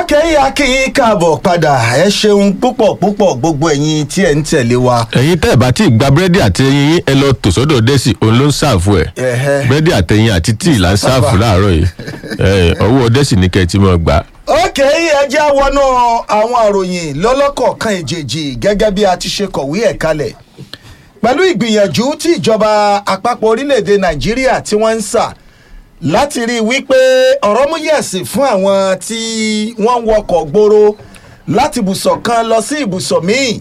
ókè akínyìn káàbọ̀ padà ẹ ṣeun púpọ̀ púpọ̀ gbogbo ẹ̀yin tí ẹ̀ ń tẹ̀lé wa. ẹ̀yin tẹ́ ẹ̀ bá tí ì gba búrẹ́dì àti ẹyin yín ẹ lọ tò sọ́dọ̀ dẹ́sì òun ló ń ṣàfù ẹ̀ Ẹ̀hẹ́. búrẹ́dì àtẹyin àti tíì là ń ṣàfù láàárọ̀ yìí ẹ̀, ọwọ́ dẹ́sì ní kẹ́ ẹ ti mọ̀ gbà. ókè ẹ jẹ́ wọnú àwọn àròyìn lọ́lọ́kọ̀ọ̀kan ìjèjì gẹ́gẹ́ bí a ti ṣe kọ̀wé ẹ̀ kalẹ̀ pẹ̀lú ìgbìyànjú tí ìjọba àpapọ̀ orílẹ̀-èdè nàìjíríà tí wọ́n ń sà láti rí i wípé ọ̀rọ̀ mú yẹ̀sì fún àwọn tí wọ́n ń wọkọ̀ gbòòrò láti ibùsọ̀ kan lọ sí ibùsọ̀ míì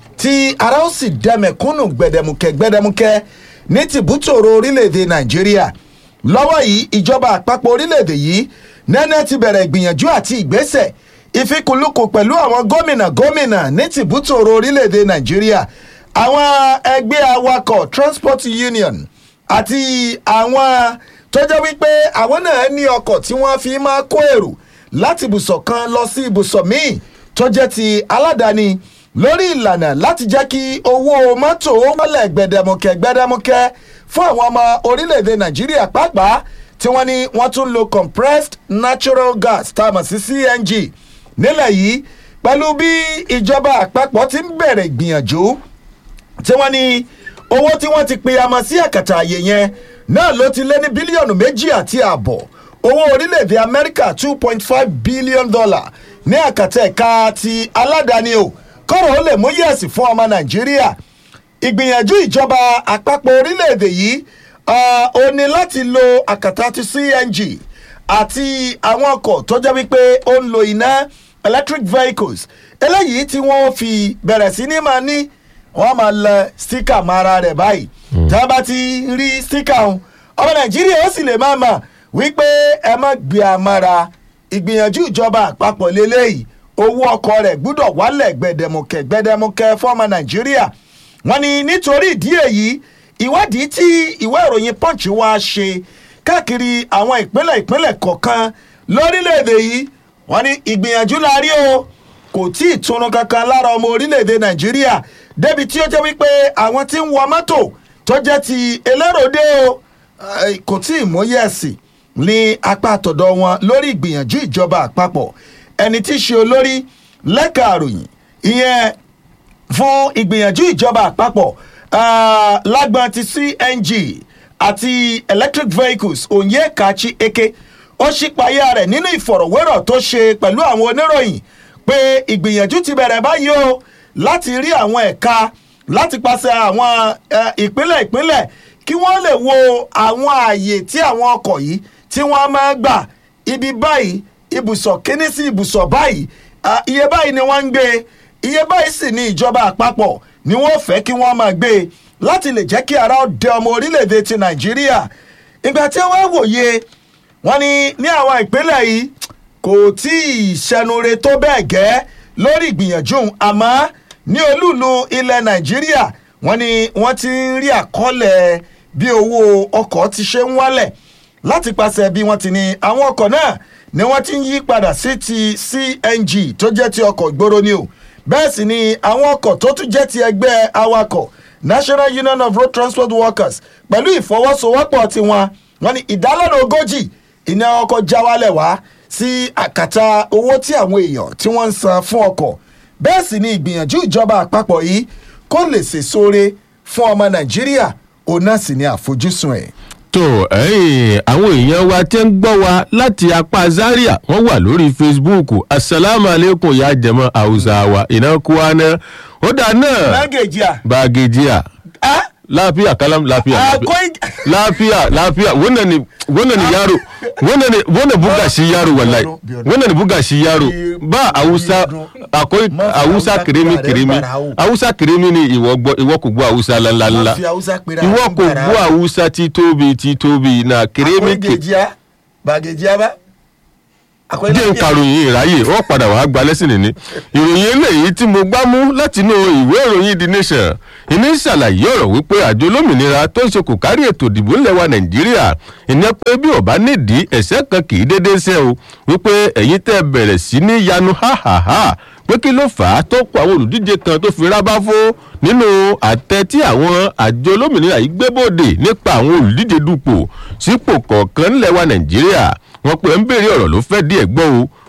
tí ara ó sì dẹmẹ̀kúnnù gbẹdẹmukẹ gbẹdẹmukẹ ní tìbútòrò orílẹ̀-èdè nàìjíríà lọ́wọ́ yìí ìjọba àpapọ̀ orílẹ̀-èdè yìí nẹ́nẹ́ ti bẹ̀rẹ̀ ìgbìyànjú àti ìgbésẹ̀ ìfikùnlukùn pẹ̀lú àwọn gómìnà gómìnà ní tìbútòrò orílẹ̀-èdè nàìjíríà àwọn ẹgbẹ́ awakọ̀ transport union àti àwọn tó jẹ́ wípé àwọn náà ní ọkọ̀ tí wọ́n fi máa kó èrò láti ibùsọ̀ kan lọ sí ibùsọ̀ míì tó jẹ́ ti aládàáni lórí ìlànà láti jẹ́ kí owó mọ́tò wọlé gbẹdẹmukẹ gbẹdẹmukẹ fún àwọn ọmọ orílẹ̀-èdè nàìjíríà pàápàá tí wọ́n ní wọ́n tún lo compressed natural gas tá a mọ̀ sí cng nílẹ̀ yìí pẹ̀lú bí ìjọba àpapọ̀ ti ń bẹ̀rẹ̀ ìgbìyànjú tí wọ́n ní owó tí wọ́n ti pe amọ̀ sí àkàtà àyè yẹn náà ló ti lé ní bílíọ̀nù méjì àti ààbọ̀ owó orílẹ̀-èdè amẹ́ríkà two point five billion dollar ní àkàtà ẹ̀ka ti aládàáni o kọ́rọ̀ ó lè mú yẹ̀sì fún ọmọ nàìjíríà ìgbìyànjú ìjọba àpapọ̀ orílẹ̀-èdè yìí ah, ó ní láti lo àkàtà ti cng àti àwọn ọkọ̀ tó jẹ́ wípé ó ń lo iná electric vehicles eléyìí tí wọ́n fi bẹ̀rẹ̀ sí ní máa ní wọ́n máa lẹ stika mara rẹ̀ báyìí tá a bá ti rí stika ọ̀hún ọmọ nàìjíríà ó sì lè máa mọ̀ wípé ẹ má gbé amára ìgbìyànjú ìjọba àpapọ̀ lélẹ́yìí owó ọkọ̀ rẹ̀ gbúdọ̀ wálẹ̀ gbẹdẹmukẹ gbẹdẹmukẹ fọ́ọ̀mù nàìjíríà wọ́n ní nítorí ìdí èyí ìwádìí tí ìwé ìròyìn punch wá ṣe káàkiri àwọn ìpínlẹ̀ ìpínlẹ̀ kọ̀ọ̀kan lórílẹ̀‐èdè yìí wọ́n ní ìgbìyànjú la rí o kò tí ì túnú kankan lára ọmọ orílẹ̀‐èdè nàìjíríà débi tí ó jẹ́ wípé àwọn tí ń wọ mọ́tò tó jẹ́ ti eléròdé o eh, kò tí ì mú yẹ̀sì ní apá àtọ̀dọ̀ wọn lórí ìgbìyànjú ìjọba àpapọ̀ ẹni tí í ṣe olórí lẹ́ka àròyìn ìyẹn fún ìgbìyànjú ìjọba àpapọ̀ ah, lágbọn ti cng àti electric vehicles onyekachi eke ó ṣípayá rẹ̀ nínú ìfọ̀rọ̀wérọ̀ tó ṣe pẹ̀lú àwọn oníròyìn pé ìgbìyànjú ti bẹ̀rẹ̀ báyìí o láti rí àwọn ẹ̀ka láti pàṣẹ àwọn eh, ìpínlẹ̀ ìpínlẹ̀ kí wọ́n lè wo àwọn ààyè tí àwọn ọkọ̀ yìí tí wọ́n máa gbà ibi báyìí ibùsọ̀ kíní sí ibùsọ̀ báyìí ah, iye báyìí ni wọ́n ń gbé iye báyìí sì ni ìjọba àpapọ̀ ni wọ́n fẹ́ kí wọ́n máa gbé e láti lè jẹ́ kí ara ó dẹ ọmọ orílẹ̀-èdè ti nàìjíríà ìgbà tí wọ́n wòye wọ́n ní ní àwọn ìpínlẹ̀ yìí kò tí ì ṣẹnure tó bẹ́ẹ̀ gẹ́ lórí ìgbìyànjú àmọ́ ní olúùlú ilẹ̀ nàìjíríà wọ́n ní wọ́n ti ń rí àkọọ́lẹ̀ bí owó ọkọ̀ ti ṣe ń wálẹ̀ láti pàṣẹ bí wọ́n ti ní àwọn ọkọ̀ náà ni wọ́n ti ń yí padà sí ti cng tó jẹ́ ti ọkọ̀ ìgboro ni o bẹ́ẹ̀ sì ni àwọn ọkọ̀ tó tún jẹ́ ti ẹgbẹ́ awakọ̀ national union of road transport workers pẹ̀lú ìfọwọ́sowọ́pọ̀ tiwọn wọ́n ní ìdálọ́nà ogójì iná ọkọ̀ já wálẹ̀ wá sí àkàtà owó tí àwọn èèyàn tí wọ́n ń san fún ọkọ̀ bẹ́ẹ̀ sì ni ìgbìyànjú ìjọba àpapọ̀ yìí kó lè sèsoore fún ọmọ nàìjíríà òun náà sì ni àfojúsùn ẹ̀. tó ẹ̀yìn àwọn èèyàn wa tẹ́ ń gbọ́ wa láti apá zaria wọ́n wà lórí facebook asalaamualeykum ya jẹmọ hausa wa iná kúwana ó dà náà lágèjì à. bagajiya á lafiya kalam lafiya lafiya. akwai lafiya lafiya wannan ne wannan ne yaro wannan ne wannan buga shi yaro wallahi wannan ne buga shi yaro ba hausa akwai hausa kirimi kirimi hausa kirimi ni ìwọ gbọ́ ìwọ kò gbọ́ hausa ńlá ńlá fi haúsá pera ìwọ àwọn kò gbàrà. gbọ́ hausa títóbi títóbi na kirimi akwai kirimi gèjì à bàgèjì à bá. akwai jẹ́ nkàròyìn ìráyè wọ́n padà wàá gba lẹ́sìn nìní ìròyìn eléyìí tí mo gbá mú látinú ìwé ìròyìn the nation ìní ṣàlàyé ọ̀rọ̀ wípé àjọ olómìnira tó ń ṣe kò kárí ètò ìdìbò ńlẹ̀ wa nàìjíríà ìní pé bí ọba nídìí ẹ̀sẹ̀ kan kì í déédéé ṣe o wípé ẹ̀yin tẹ́ bẹ̀rẹ̀ sí ní yanu háhàhá pé kí ló fà á tó kó àwọn olùdíje kan tó fi rábá fó nínú àtẹ tí àwọn àjọ olómìnira yìí gbé bòde nípa àwọn olùdíje dupò sípò kọ̀ọ̀kan ńlẹ̀ wa nàìjíríà wọn pé ń béèrè ọ̀rọ̀ ló fẹ́ díẹ̀ gbọ́ o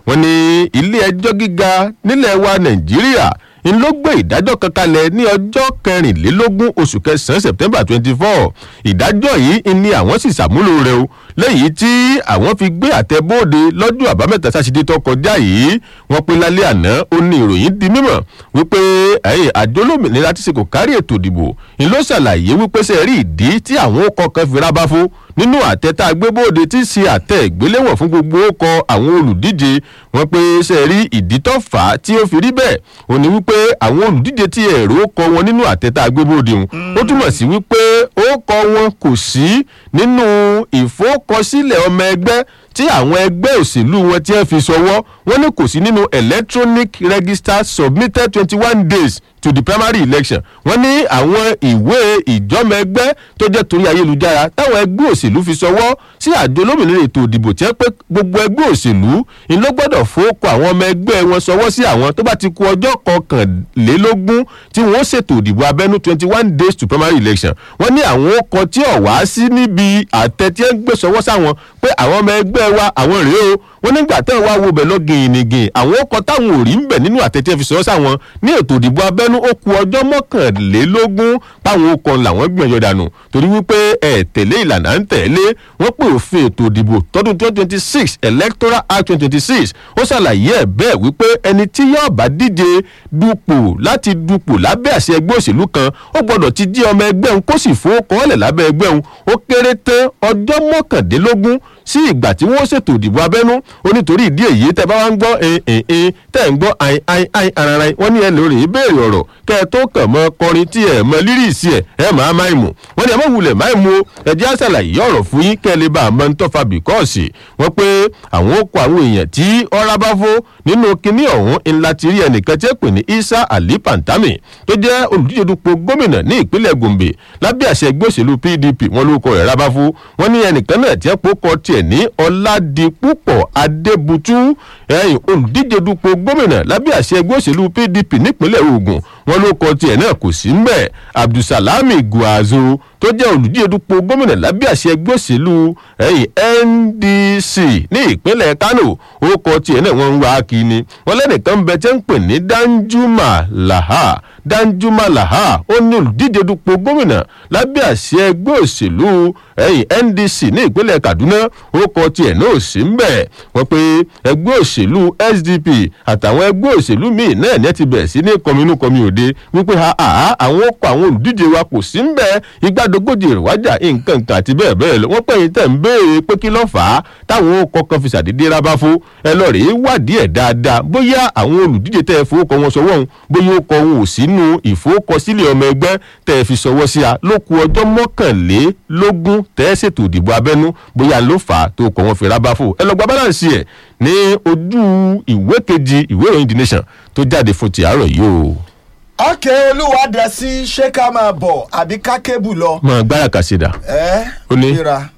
wọ́n ní ilé ẹjọ́ gíga nílẹ̀ wa nàìjíríà ń ló gbé ìdájọ́ kan kalẹ̀ ní ọjọ́ kẹrìnlélógún oṣù kẹsàn-án september twenty four ìdájọ́ yìí ni àwọn sì ṣàmúlò rẹ̀ o lẹ́yìn tí àwọn fi gbé àtẹ̀bóde lọ́jọ́ àbámẹ́ta sátidé tó kọjá yìí wọ́n pe lálẹ́ àná ó ní ìròyìn di mímọ̀ wípé ẹ̀yìn àjọ olómìnira ti ṣe kò kárí ètò ìdìbò ń ló ṣàlàyé wípé ṣe rí ìdí tí àwọn ó kọkàn fi rábá fún nínú àtẹ tá a gbé bóde tí ṣe àtẹ ìgbéléwọ̀n fún gbogbo ọkọ̀ àwọn olùdíje wọn pé ṣe rí ìdí tó fà á tí ó fi rí bẹ́ẹ̀ ò ní wípé àwọn olùdíje tí ẹ̀rọ kọ wọn nínú àtẹ tá a gbé bóde wọn ó túmọ̀ sí wípé ó kọ wọn kò sí nínú ìfowókọsílẹ̀ ọmọ ẹgbẹ́ tí àwọn ẹgbẹ́ òṣèlú wọn ti ń fi ṣọwọ́ wọn ní kò sí nínú electronic register submitted twenty one days to the primary election wọ́n ní àwọn ìwé ìjọ́mọ ẹgbẹ́ tó jẹ́ torí ayélujára táwọn ẹgbẹ́ òṣèlú fi ṣọwọ́ sí àjọ olómìnira ètò ìdìbò tí wọ́n pé gbogbo ẹgbẹ́ òṣèlú ni ló gbọ́dọ̀ fowókọ àwọn ọmọ ẹgbẹ́ wọn ṣọwọ́ sí àwọn tó bá ti ku ọjọ́ kọkànlélógún tí wọ́n ṣètò ìdìbò abẹ́nú twenty one days to primary election wọ́n ní àwọn ọkọ̀ tí ò wá sí níbi àtẹ tí wọ́n gbé ṣọwọ́ sáwọn pé àwọn ọmọ ẹgbẹ́ wa àwọn rèé o wọ́n nígbà tẹ́ wá wo bẹ̀ lọ gìnìgìn àwọn ọkọ̀ táwọn ò rí ń bẹ̀ nínú àtẹ tí wọ́n fi ṣọwọ́ sáwọn ní ètò ìdìbò abẹ́nú ó ku ọjọ́ mọ́kànlélógún páwọn ọkọ̀ làwọn gbìyànjú dànù torí wípé ẹ̀ tẹ̀lé ìlànà ń tẹ̀lé wọ́n pè òfin ètò ìdìbò tọdún twenty twenty six electoral act twenty twenty six ó ṣàlàyé ẹ̀ bẹ́ẹ̀ wípé ẹni tí yóò bá díje dupò láti dupò lábẹ́ àṣẹ ẹgbẹ́ òṣèlú kan ó gbọ́dọ̀ ti jí ọmọ ẹgbẹ́ òun kó sì fowókọ́lẹ̀ lábẹ́ ẹgbẹ́ òun ó kéré tán ọjọ́ mọ́kàndínlógún sí ìgbà tí wọ́n ṣètò ìdìbò abẹ́nú ó nítorí ìdí èyí tẹ́ bá wá ń gbọ́ ẹ̀ẹ́n tẹ́ ń gbọ́ àìn àìn àìn ararai wọ́n ní ẹ lórí ìbéèrè ọ̀rọ̀ kẹ́ ẹ tó kàn mọ́ kọrin tí ẹ mọ lírìsì ẹ ẹ máa máa mú wọ́n ní ẹ mọ̀ wulẹ̀ máa mú o ẹ jẹ́ àṣàlàyé ọ̀rọ̀ fún yín kẹ́ ẹ lè bá a máa ń tọ́fà bìkọ́ọ̀sì wọ́n pé àwọn ó kọ àwọn èèyàn tí ọ̀rá bá fó nínú kinní ọ̀hún ńlá ti rí ẹnìkan tí ó pè ní isa ali pantami tó jẹ́ olùdíje dupò gómìnà ní ìpínlẹ̀ gombe lábẹ́ àṣẹ ẹgbẹ́ òṣèlú pdp wọn ló kọ rẹ̀ rábáfó wọn ní ẹnìkan náà tí ẹ pò kọ tiẹ̀ ní ọ̀làdìpúpọ̀ adébútú ẹ̀yìn olùdíje dupò gómìnà lábẹ́ àṣẹ ẹgbẹ́ òṣèlú pdp nípínlẹ̀ ogun wọn ló kọ tiẹ̀ náà kò sí mbẹ̀ abdulsalami guazo tó jẹ́ olùdíje dupò gómìnà lábẹ́ àṣẹ ẹgbẹ́ òṣèlú ẹ̀yìn ndc ní ìpínlẹ̀ kano ó kọ tiẹ̀ náà wọ́n ń wá kí ni wọ́n lẹ́nìkan bẹ tẹ́ ń pè ní danjuma laha danjuma laha ó ní olùdíje dupò gómìnà lábẹ́ àṣẹ ẹgbẹ́ òṣèlú ẹ̀yìn ndc ní ìpínlẹ̀ kaduna ó kọ tiẹ̀ náà sí mbẹ̀ wọ́n pe ẹgbẹ́ òṣèlú sdp àtàwọn ẹgbẹ́ òṣèlú míì náà ní ẹ ti bẹ̀rẹ̀ sí ní kọminú kọmi òde wípé ha ha àwọn ọkọ̀ àwọn olùdíje wa kò sí mbẹ̀ igbádogójì ìrìwájà nǹkan kan àti bẹ́ẹ̀ bẹ́ẹ̀ lọ wọ́n pẹ́ yín tẹ̀ ń béèrè pé kí ló fà á táwọn ọkọ̀ kan fi ṣàdédé rábáfó ẹ lọ rèé wádìí ẹ̀ dáadáa bóyá àwọn olùdíje tẹ́ ẹ fowókọ wọn sọwọ́ òun bóyá ó kọ òun ò sínú ìfowókọsílẹ̀ ọmọ ẹgbẹ́ tẹ́ ẹ fi sọwọ́ sí a ló ku ọjọ́ mọ́kànlélógún tẹ́ ẹ ṣètò ìdìbò abẹ́nú bóyá ló fà á tó kọ wọn fi rábáfó ẹ lọ gba balance ẹ̀ ní ojú ìwé kejì ìwé ìròyìn the nation tó jáde fún ti àárọ̀ yìí o. ọkẹ́ olúwa dẹ̀ sí ṣé ká máa bọ̀ àbí ká kébù lọ. mọ gbára kàṣídà ẹ Ó ní? ríra